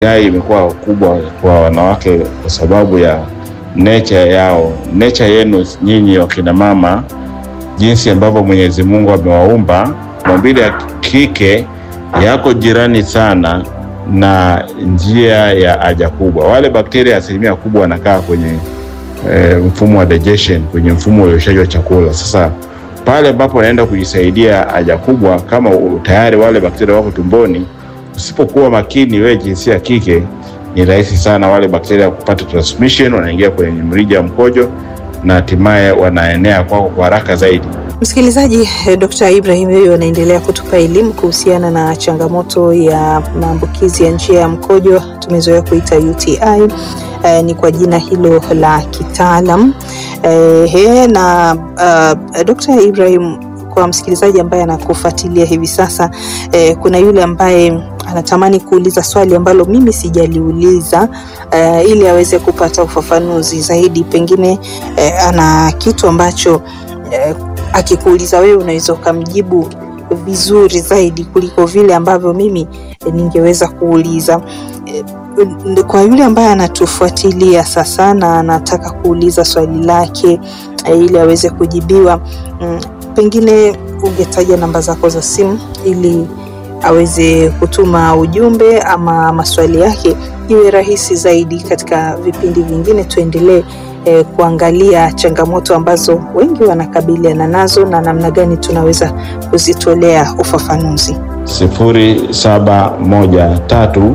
UTI imekuwa kubwa kwa wanawake kwa sababu ya nature yao, nature yenu nyinyi wakina mama, jinsi ambavyo Mwenyezi Mungu amewaumba. Maumbile ya kike yako jirani sana na njia ya haja kubwa. Wale bakteria asilimia kubwa wanakaa kwenye e, mfumo wa digestion, kwenye mfumo wa uyoshaji wa chakula. Sasa pale ambapo unaenda kujisaidia haja kubwa, kama tayari wale bakteria wako tumboni, usipokuwa makini, wewe jinsia ya kike, ni rahisi sana wale bakteria kupata transmission, wanaingia kwenye mrija wa mkojo na hatimaye wanaenea kwako kwa haraka zaidi. Msikilizaji, Dr. Ibrahim huyo anaendelea kutupa elimu kuhusiana na changamoto ya maambukizi ya njia ya mkojo, tumezoea kuita UTI. Eh, ni kwa jina hilo la kitaalam eh, na uh, Dr. Ibrahim, kwa msikilizaji ambaye anakufuatilia hivi sasa eh, kuna yule ambaye anatamani kuuliza swali ambalo mimi sijaliuliza eh, ili aweze kupata ufafanuzi zaidi, pengine eh, ana kitu ambacho eh, akikuuliza wewe unaweza ukamjibu vizuri zaidi kuliko vile ambavyo mimi eh, ningeweza kuuliza. Eh, Kwa yule ambaye anatufuatilia sasa na anataka kuuliza swali lake eh, ili aweze kujibiwa, mm, pengine ungetaja namba zako za simu ili aweze kutuma ujumbe ama maswali yake iwe rahisi zaidi. Katika vipindi vingine tuendelee eh, kuangalia changamoto ambazo wengi wanakabiliana nazo na namna gani tunaweza kuzitolea ufafanuzi. sifuri saba moja tatu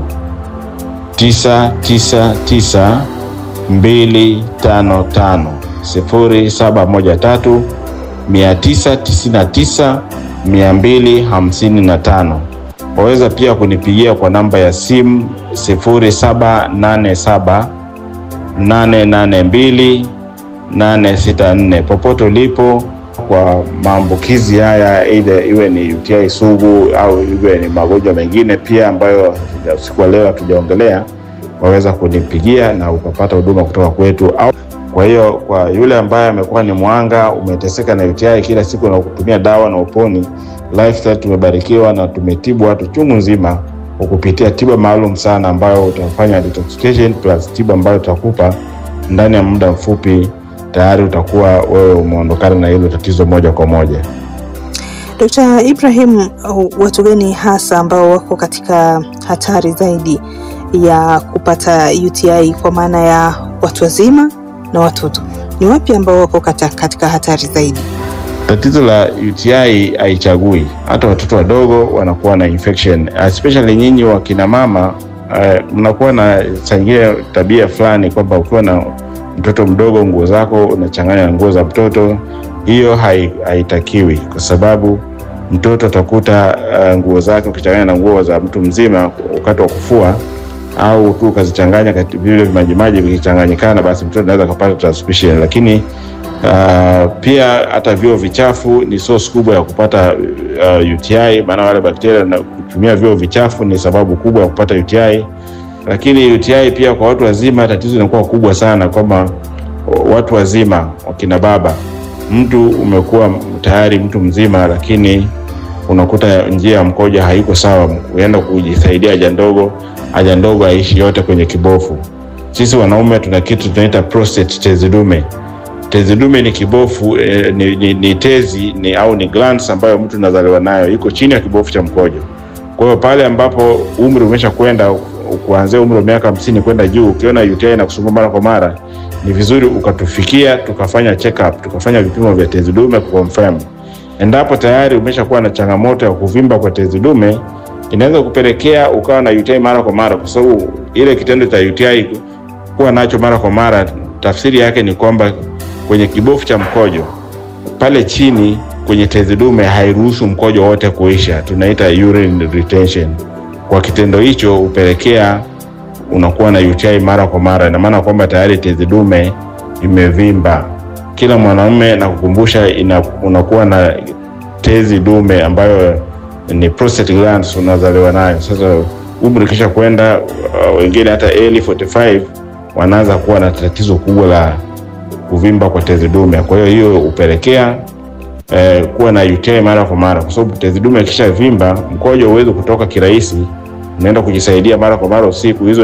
tisa tisa tisa mbili tano tano sifuri saba moja tatu mia tisa tisini na tisa mia mbili hamsini na tano. Waweza pia kunipigia kwa namba ya simu sifuri saba nane saba nane nane mbili nane sita nne. Popote ulipo kwa maambukizi haya, aidha iwe ni UTI sugu au iwe ni magonjwa mengine pia ambayo usiku wa leo hatujaongelea, waweza kunipigia na ukapata huduma kutoka kwetu au kwa hiyo kwa yule ambaye amekuwa ni mwanga, umeteseka na UTI kila siku na kutumia dawa na uponi, Lifestyle tumebarikiwa na tumetibu watu chungu nzima kwa kupitia tiba maalum sana ambayo utafanya detoxification plus tiba ambayo tutakupa ndani ya muda mfupi, tayari utakuwa wewe umeondokana na hilo tatizo moja kwa moja. Dr. Ibrahim, watu gani hasa ambao wako katika hatari zaidi ya kupata UTI kwa maana ya watu wazima na watoto? Ni wapi ambao wako kata- katika hatari zaidi? Tatizo la UTI haichagui, hata watoto wadogo wanakuwa na infection, especially nyinyi wakina mama uh, mnakuwa na changia tabia fulani kwamba ukiwa na mtoto mdogo nguo zako unachanganya na nguo za mtoto. Hiyo hai- haitakiwi kwa sababu mtoto atakuta uh, nguo zake ukichanganya na nguo za mtu mzima wakati wa kufua au tu ukazichanganya kati- vile vimajimaji vikichanganyikana, basi mtoto anaweza kupata transmission, lakini Uh, pia hata vyoo vichafu ni source kubwa ya kupata uh, UTI, maana wale bakteria na kutumia vyoo vichafu ni sababu kubwa ya kupata UTI. Lakini UTI pia kwa watu wazima, tatizo inakuwa kubwa sana kwamba watu wazima, wakina baba, mtu umekuwa tayari mtu mzima, lakini unakuta njia ya mkojo haiko sawa, uenda kujisaidia haja ndogo, haja ndogo haishi yote kwenye kibofu. Sisi wanaume tuna kitu tunaita prostate, tezi dume tezi dume ni kibofu eh, ni, ni, ni tezi ni, au ni glands ambayo mtu anazaliwa nayo, iko chini ya kibofu cha mkojo. Kwa hiyo pale ambapo umri umesha kwenda kuanzia umri wa miaka hamsini kwenda juu, ukiona UTI na kusumbua mara kwa mara, ni vizuri ukatufikia tukafanya check up, tukafanya vipimo vya tezi dume kuconfirm. Endapo tayari umeshakuwa na changamoto ya kuvimba kwa tezi dume, inaweza kupelekea ukawa na UTI mara kwa mara, kwa sababu ile kitendo cha UTI kuwa nacho mara kwa mara, tafsiri yake ni kwamba kwenye kibofu cha mkojo pale chini kwenye tezi dume hairuhusu mkojo wote kuisha, tunaita urine retention. Kwa kitendo hicho hupelekea unakuwa na UTI mara kwa mara, ina maana kwamba tayari tezi dume imevimba. Kila mwanaume na kukumbusha, ina, unakuwa na tezi dume ambayo ni prostate glands unazaliwa nayo. Sasa umri kisha kwenda, uh, wengine hata early 45 wanaanza kuwa na tatizo kubwa la kuvimba kwa tezi dume. Kwa hiyo hiyo hupelekea eh, kuwa na UTI mara kwa mara, kwa sababu tezi dume ikisha vimba, mkojo huwezi kutoka kirahisi unaenda kujisaidia mara kwa mara usiku, hizo